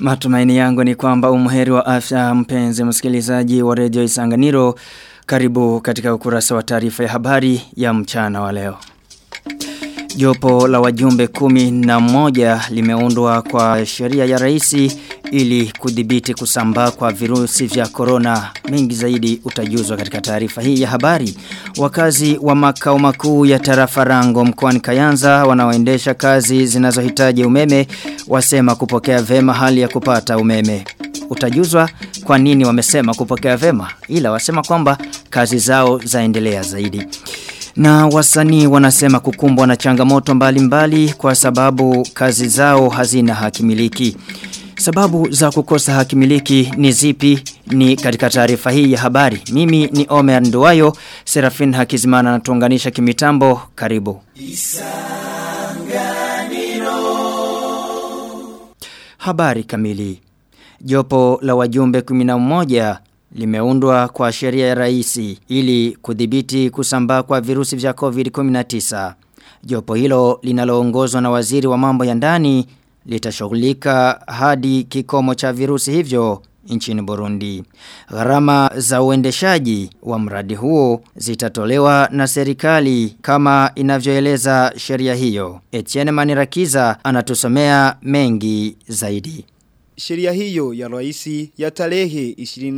Matumaini yangu ni kwamba umuheri wa afya mpenzi msikilizaji wa redio Isanganiro karibu katika ukurasa wa taarifa ya habari ya mchana wa leo. Jopo la wajumbe kumi na moja limeundwa kwa sheria ya raisi ili kudhibiti kusambaa kwa virusi vya corona. Mengi zaidi utajuzwa katika taarifa hii ya habari. Wakazi wa makao makuu ya tarafa rango mkoani Kayanza wanaoendesha kazi zinazohitaji umeme wasema kupokea vema hali ya kupata umeme. Utajuzwa kwa nini wamesema kupokea vema ila wasema kwamba kazi zao zaendelea zaidi. Na wasanii wanasema kukumbwa na changamoto mbalimbali mbali kwa sababu kazi zao hazina hakimiliki. Sababu za kukosa hakimiliki ni zipi ni katika taarifa hii ya habari. Mimi ni Omer Nduwayo, Serafin Hakizimana anatuunganisha kimitambo. Karibu. Habari kamili. Jopo la wajumbe 11 limeundwa kwa sheria ya raisi ili kudhibiti kusambaa kwa virusi vya COVID-19. Jopo hilo linaloongozwa na waziri wa mambo ya ndani litashughulika hadi kikomo cha virusi hivyo nchini Burundi. Gharama za uendeshaji wa mradi huo zitatolewa na serikali kama inavyoeleza sheria hiyo. Etienne Manirakiza anatusomea mengi zaidi. Sheria hiyo ya raisi ya tarehe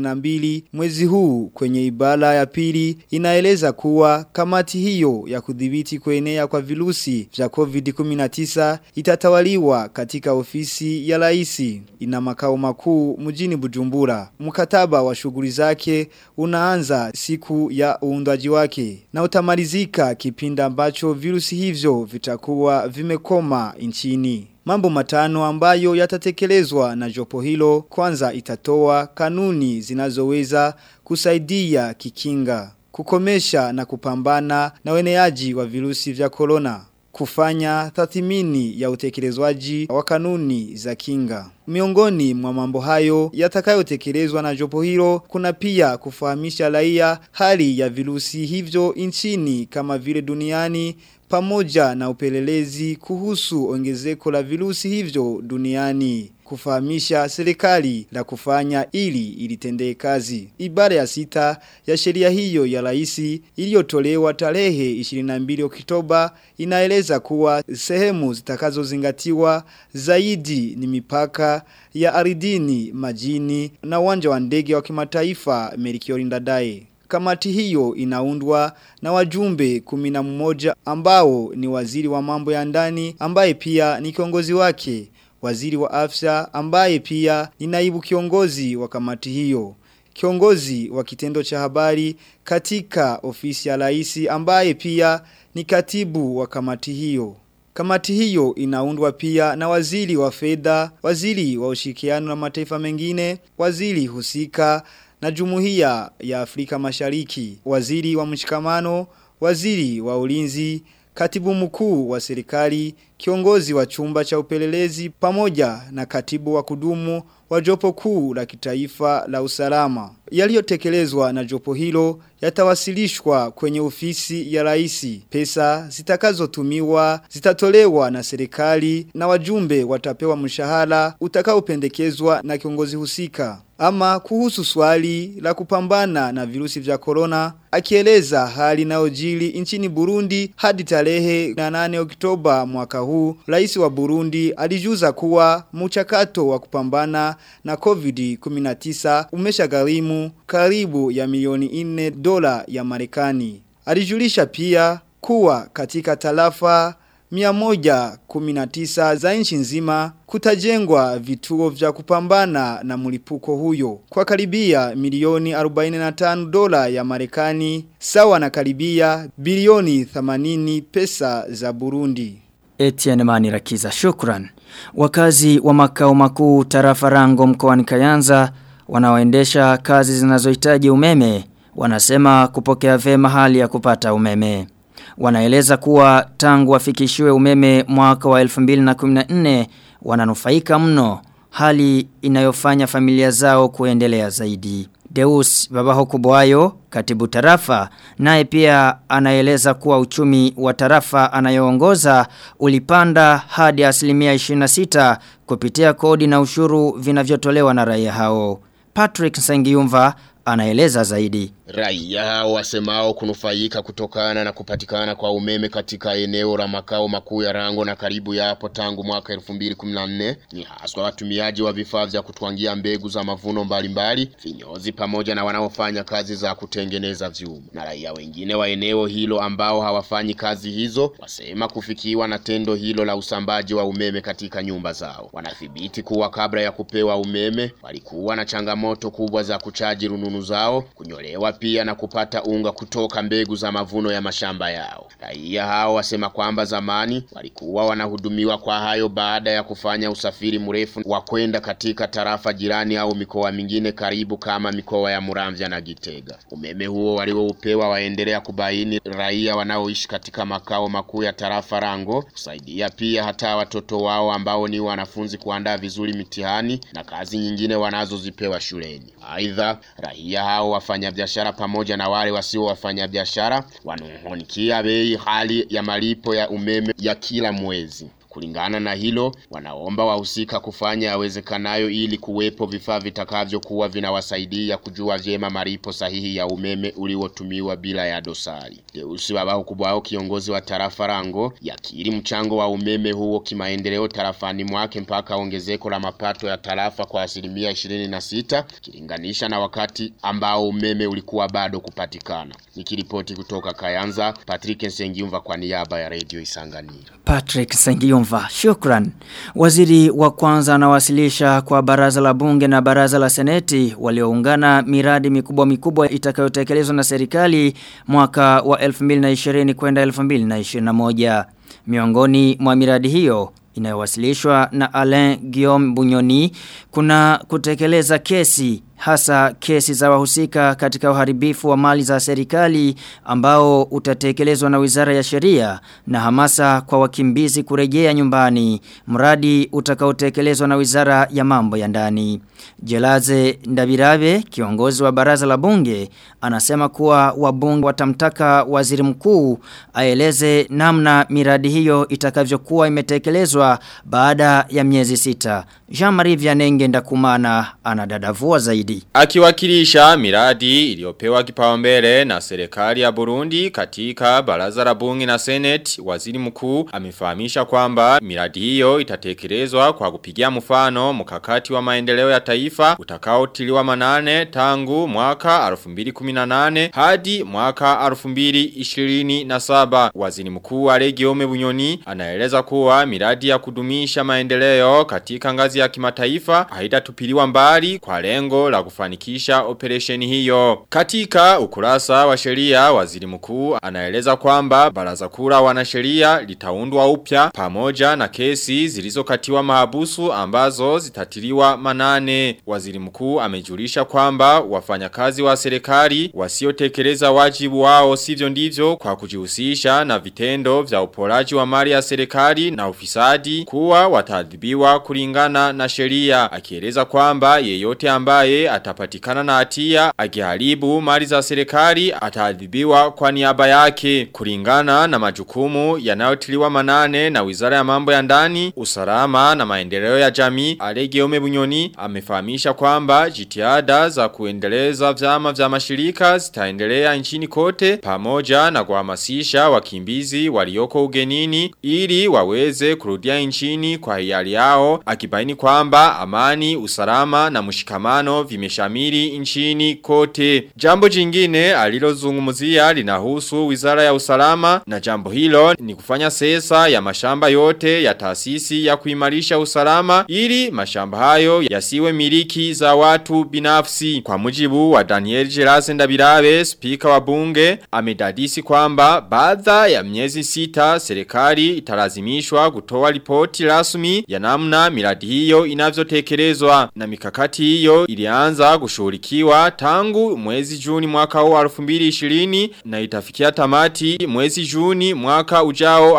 22 mwezi huu kwenye ibara ya pili inaeleza kuwa kamati hiyo ya kudhibiti kuenea kwa virusi vya COVID-19 itatawaliwa katika ofisi ya raisi ina makao makuu mjini Bujumbura. Mkataba wa shughuli zake unaanza siku ya uundwaji wake na utamalizika kipindi ambacho virusi hivyo vitakuwa vimekoma nchini. Mambo matano ambayo yatatekelezwa na jopo hilo kwanza itatoa kanuni zinazoweza kusaidia kikinga, kukomesha na kupambana na weneaji wa virusi vya corona kufanya tathimini ya utekelezwaji wa kanuni za kinga. Miongoni mwa mambo hayo yatakayotekelezwa na jopo hilo kuna pia kufahamisha raia hali ya virusi hivyo nchini kama vile duniani pamoja na upelelezi kuhusu ongezeko la virusi hivyo duniani kufahamisha serikali la kufanya ili ilitendee kazi. Ibara ya sita ya sheria hiyo ya raisi iliyotolewa tarehe 22 Oktoba inaeleza kuwa sehemu zitakazozingatiwa zaidi ni mipaka ya aridini, majini na uwanja wa ndege wa kimataifa Merikiori Ndadaye. Kamati hiyo inaundwa na wajumbe kumina mmoja ambao ni waziri wa mambo ya ndani ambaye pia ni kiongozi wake waziri wa afya ambaye pia ni naibu kiongozi wa kamati hiyo. Kiongozi wa kitendo cha habari katika ofisi ya raisi ambaye pia ni katibu wa kamati hiyo. Kamati hiyo inaundwa pia na waziri wa fedha, waziri wa ushirikiano na mataifa mengine, waziri husika na jumuiya ya Afrika Mashariki, waziri wa mshikamano, waziri wa ulinzi, katibu mkuu wa serikali, kiongozi wa chumba cha upelelezi pamoja na katibu wa kudumu wa jopo kuu la kitaifa la usalama. Yaliyotekelezwa na jopo hilo yatawasilishwa kwenye ofisi ya raisi. Pesa zitakazotumiwa zitatolewa na serikali na wajumbe watapewa mshahara utakaopendekezwa na kiongozi husika. Ama kuhusu swali la kupambana na virusi vya corona, akieleza hali inayojili nchini Burundi hadi tarehe 8 Oktoba mwaka huu, rais wa Burundi alijuza kuwa mchakato wa kupambana na COVID-19 umeshagharimu karibu ya milioni 4 dola ya Marekani. Alijulisha pia kuwa katika tarafa 119 za nchi nzima kutajengwa vituo vya kupambana na mlipuko huyo kwa karibia milioni 45 dola ya Marekani sawa na karibia bilioni 80 pesa za Burundi. Etienne Manirakiza shukran. Wakazi wa makao makuu tarafa rango mkoani Kayanza wanaoendesha kazi zinazohitaji umeme wanasema kupokea vema hali ya kupata umeme. Wanaeleza kuwa tangu wafikishiwe umeme mwaka wa 2014 wananufaika mno hali inayofanya familia zao kuendelea zaidi. Deus Babaho Kubwayo, katibu tarafa, naye pia anaeleza kuwa uchumi wa tarafa anayoongoza ulipanda hadi asilimia 26 kupitia kodi na ushuru vinavyotolewa na raia hao. Patrick Sengiyumva anaeleza zaidi. Raia hao wasemao kunufaika kutokana na kupatikana kwa umeme katika eneo la makao makuu ya Rango na karibu yapo tangu mwaka 2014 ni haswa watumiaji wa vifaa vya kutwangia mbegu za mavuno mbalimbali, vinyozi pamoja na wanaofanya kazi za kutengeneza vyuma. Na raia wengine wa eneo hilo ambao hawafanyi kazi hizo wasema kufikiwa na tendo hilo la usambaji wa umeme katika nyumba zao. Wanathibiti kuwa kabla ya kupewa umeme walikuwa na changamoto kubwa za kuchaji rununu zao, kunyolewa pia na kupata unga kutoka mbegu za mavuno ya mashamba yao. Raia hao wasema kwamba zamani walikuwa wanahudumiwa kwa hayo baada ya kufanya usafiri mrefu wa kwenda katika tarafa jirani au mikoa mingine karibu kama mikoa ya Muramvya na Gitega. Umeme huo walioupewa waendelea kubaini raia wanaoishi katika makao makuu ya tarafa Rango, kusaidia pia hata watoto wao ambao ni wanafunzi kuandaa vizuri mitihani na kazi nyingine wanazozipewa shuleni. Aidha, raia hao wafanya biashara pamoja na wale wasio wafanya biashara wanung'unikia bei hali ya malipo ya umeme ya kila mwezi. Kulingana na hilo, wanaomba wahusika kufanya yawezekanayo ili kuwepo vifaa vitakavyokuwa vinawasaidia kujua vyema malipo sahihi ya umeme uliotumiwa bila ya dosari. Deusi Babaho Kubwao, kiongozi wa tarafa Rango, yakiri mchango wa umeme huo kimaendeleo tarafani mwake mpaka ongezeko la mapato ya tarafa kwa asilimia 26 kilinganisha na wakati ambao umeme ulikuwa bado kupatikana. Nikiripoti kutoka Kayanza, Patrick Nsengiumva kwa niaba ya Radio Isanganiro. Patrick Sengiyumva, shukran. Waziri wa kwanza anawasilisha kwa baraza la bunge na baraza la seneti walioungana miradi mikubwa mikubwa itakayotekelezwa na serikali mwaka wa 2020 kwenda 2021. Miongoni mwa miradi hiyo inayowasilishwa na Alain Guillaume Bunyoni kuna kutekeleza kesi hasa kesi za wahusika katika uharibifu wa mali za serikali ambao utatekelezwa na Wizara ya Sheria na hamasa kwa wakimbizi kurejea nyumbani mradi utakaotekelezwa na Wizara ya Mambo ya Ndani Jelaze Ndabirabe kiongozi wa baraza la bunge anasema kuwa wabunge watamtaka waziri mkuu aeleze namna miradi hiyo itakavyokuwa imetekelezwa baada ya miezi sita Jean-Marie Vianenge ndakumana anadadavua zaidi. Akiwakilisha miradi iliyopewa kipaumbele na serikali ya Burundi katika baraza la bunge na seneti, waziri mkuu amefahamisha kwamba miradi hiyo itatekelezwa kwa kupigia mfano mkakati wa maendeleo ya taifa utakaotiliwa manane tangu mwaka 2018 hadi mwaka 2027. Waziri mkuu Alegiome Bunyoni anaeleza kuwa miradi ya kudumisha maendeleo katika ngazi ya kimataifa haitatupiliwa mbali kwa lengo la kufanikisha operesheni hiyo. Katika ukurasa wa sheria waziri mkuu anaeleza kwamba baraza kura wanasheria litaundwa upya pamoja na kesi zilizokatiwa mahabusu ambazo zitatiliwa manane. Waziri mkuu amejulisha kwamba wafanyakazi wa serikali wasiotekeleza wajibu wao sivyo ndivyo kwa kujihusisha na vitendo vya uporaji wa mali ya serikali na ufisadi kuwa wataadhibiwa kulingana na sheria akieleza kwamba yeyote ambaye atapatikana na hatia akiharibu mali za serikali ataadhibiwa kwa niaba yake kulingana na majukumu yanayotiliwa manane na Wizara ya Mambo ya Ndani, Usalama na Maendeleo ya Jamii. Alegeome Bunyoni amefahamisha kwamba jitihada za kuendeleza vyama vya mashirika zitaendelea nchini kote pamoja na kuhamasisha wakimbizi walioko ugenini ili waweze kurudia nchini kwa hiari yao akibaini kwamba amani, usalama na mshikamano vimeshamiri nchini kote. Jambo jingine alilozungumzia linahusu Wizara ya Usalama na jambo hilo ni kufanya sesa ya mashamba yote ya taasisi ya kuimarisha usalama ili mashamba hayo yasiwe miliki za watu binafsi. Kwa mujibu wa Daniel Gerase Ndabirabe, spika wa bunge, amedadisi kwamba baada ya miezi sita serikali italazimishwa kutoa ripoti rasmi ya namna miradi hiyo inavyotekelezwa na mikakati hiyo ilianza imeanza kushughulikiwa tangu mwezi Juni mwaka huu 2020 na itafikia tamati mwezi Juni mwaka ujao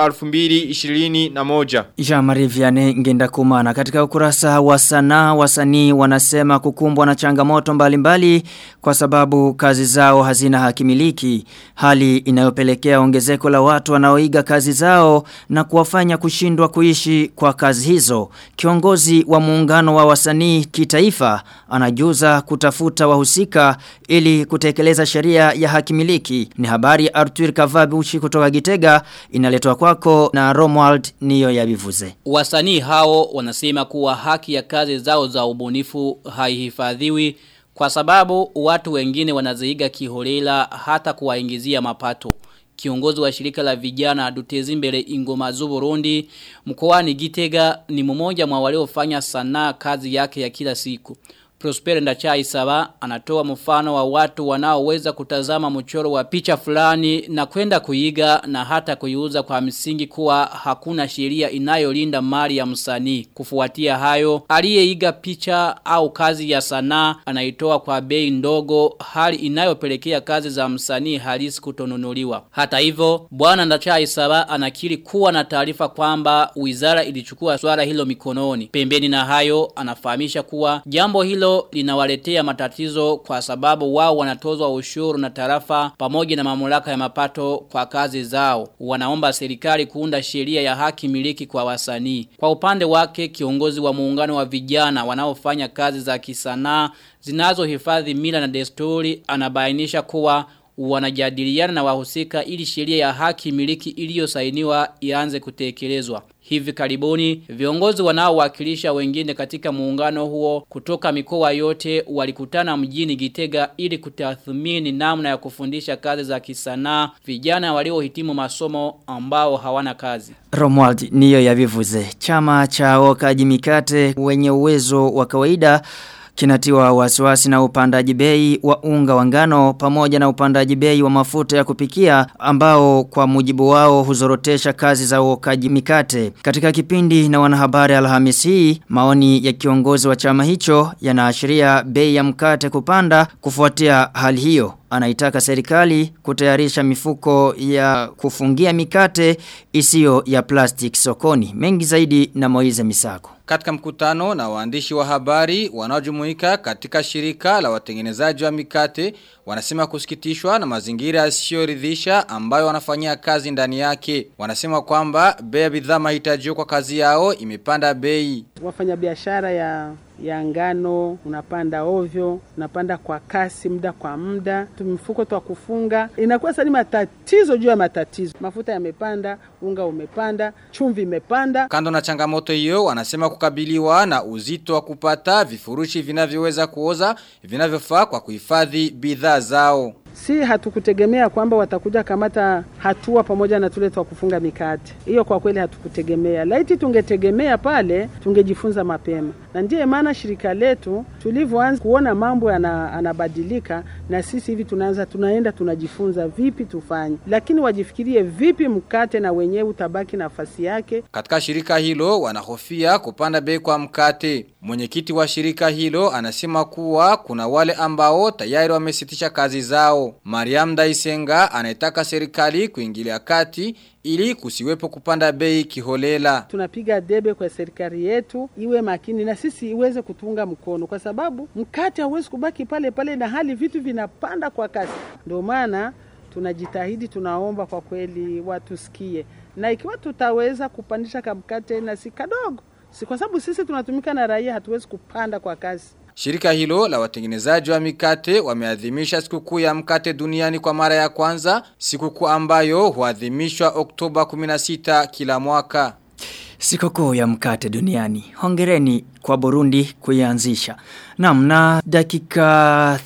2021. Jean-Marie Vianney ngenda kumana katika ukurasa wa sanaa wasanii wanasema kukumbwa na changamoto mbalimbali kwa sababu kazi zao hazina hakimiliki hali inayopelekea ongezeko la watu wanaoiga kazi zao na kuwafanya kushindwa kuishi kwa kazi hizo kiongozi wa muungano wa wasanii kitaifa anajuza kutafuta wahusika ili kutekeleza sheria ya hakimiliki ni habari Arthur Kavabuchi kutoka Gitega inaletwa kwako na Romuald niyo ya bivuze Wasanii hao wanasema kuwa haki ya kazi zao za ubunifu haihifadhiwi kwa sababu watu wengine wanaziiga kiholela hata kuwaingizia mapato. Kiongozi wa shirika la vijana Dutezimbele Ingoma Burundi mkoani Gitega ni mmoja mwa waliofanya sanaa kazi yake ya kila siku. Prosper Ndachai Saba anatoa mfano wa watu wanaoweza kutazama mchoro wa picha fulani na kwenda kuiga na hata kuiuza kwa msingi kuwa hakuna sheria inayolinda mali ya msanii. Kufuatia hayo, aliyeiga picha au kazi ya sanaa anaitoa kwa bei ndogo hali inayopelekea kazi za msanii halisi kutonunuliwa. Hata hivyo, bwana Ndachai Saba anakiri kuwa na taarifa kwamba wizara ilichukua swala hilo mikononi. Pembeni na hayo, anafahamisha kuwa jambo hilo linawaletea matatizo kwa sababu wao wanatozwa ushuru na tarafa pamoja na mamlaka ya mapato kwa kazi zao. Wanaomba serikali kuunda sheria ya haki miliki kwa wasanii. Kwa upande wake kiongozi wa muungano wa vijana wanaofanya kazi za kisanaa zinazohifadhi mila na desturi anabainisha kuwa wanajadiliana na wahusika ili sheria ya haki miliki iliyosainiwa ianze kutekelezwa. Hivi karibuni viongozi wanaowakilisha wengine katika muungano huo kutoka mikoa yote walikutana mjini Gitega ili kutathmini namna ya kufundisha kazi za kisanaa vijana waliohitimu masomo ambao hawana kazi. Romuald niyo ya vivuze. Chama cha wakaji mikate wenye uwezo wa kawaida kinatiwa wasiwasi na upandaji bei wa unga wa ngano pamoja na upandaji bei wa mafuta ya kupikia ambao kwa mujibu wao huzorotesha kazi za uokaji mikate. Katika kipindi na wanahabari Alhamisi hii, maoni ya kiongozi wa chama hicho yanaashiria bei ya mkate kupanda kufuatia hali hiyo anaitaka serikali kutayarisha mifuko ya kufungia mikate isiyo ya plastic sokoni. Mengi zaidi na Moize Misako. Katika mkutano na waandishi wa habari wanaojumuika katika shirika la watengenezaji wa mikate wanasema kusikitishwa na mazingira yasiyoridhisha ambayo wanafanyia kazi ndani yake. Wanasema kwamba bei ya bidhaa mahitajio kwa kazi yao imepanda bei. Wafanyabiashara ya ya ngano unapanda ovyo, unapanda kwa kasi muda kwa muda, tumifuko twa kufunga inakuwa sasa ni matatizo juu ya matatizo. Mafuta yamepanda, unga umepanda, chumvi imepanda. Kando na changamoto hiyo, wanasema kukabiliwa na uzito wa kupata vifurushi vinavyoweza kuoza vinavyofaa kwa kuhifadhi bidhaa zao. Si hatukutegemea kwamba watakuja kamata hatua pamoja na tule twa kufunga mikate. Hiyo kwa kweli hatukutegemea. Laiti tungetegemea pale, tungejifunza mapema. Na ndiye maana shirika letu tulivyoanza kuona mambo yanabadilika na sisi hivi tunaanza tunaenda tunajifunza vipi tufanye. Lakini wajifikirie vipi mkate na wenyewe utabaki nafasi yake. Katika shirika hilo wanahofia kupanda bei kwa mkate. Mwenyekiti wa shirika hilo anasema kuwa kuna wale ambao tayari wamesitisha kazi zao. Mariam Daisenga anaitaka serikali kuingilia kati ili kusiwepo kupanda bei kiholela. Tunapiga debe kwa serikali yetu iwe makini na sisi iweze kutunga mkono kwa sababu mkate hauwezi kubaki pale pale na hali vitu vinapanda kwa kasi. Ndio maana tunajitahidi tunaomba kwa kweli watusikie. Na ikiwa tutaweza kupandisha kamkate na si kadogo. Si kwa sababu sisi tunatumika na raia hatuwezi kupanda kwa kasi. Shirika hilo la watengenezaji wa mikate wameadhimisha sikukuu ya mkate duniani kwa mara ya kwanza, sikukuu ambayo huadhimishwa Oktoba 16 kila mwaka. Sikukuu ya mkate duniani. Hongereni kwa Burundi kuianzisha. Naam na dakika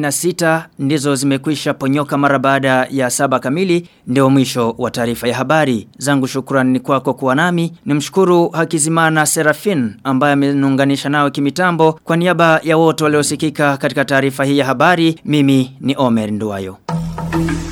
36 ndizo zimekwisha ponyoka mara baada ya saba kamili ndio mwisho wa taarifa ya habari. Zangu shukrani ni kwako kuwa nami. Nimshukuru Hakizimana Serafin ambaye amenunganisha nawe kimitambo kwa niaba ya wote waliosikika katika taarifa hii ya habari. Mimi ni Omer Nduwayo.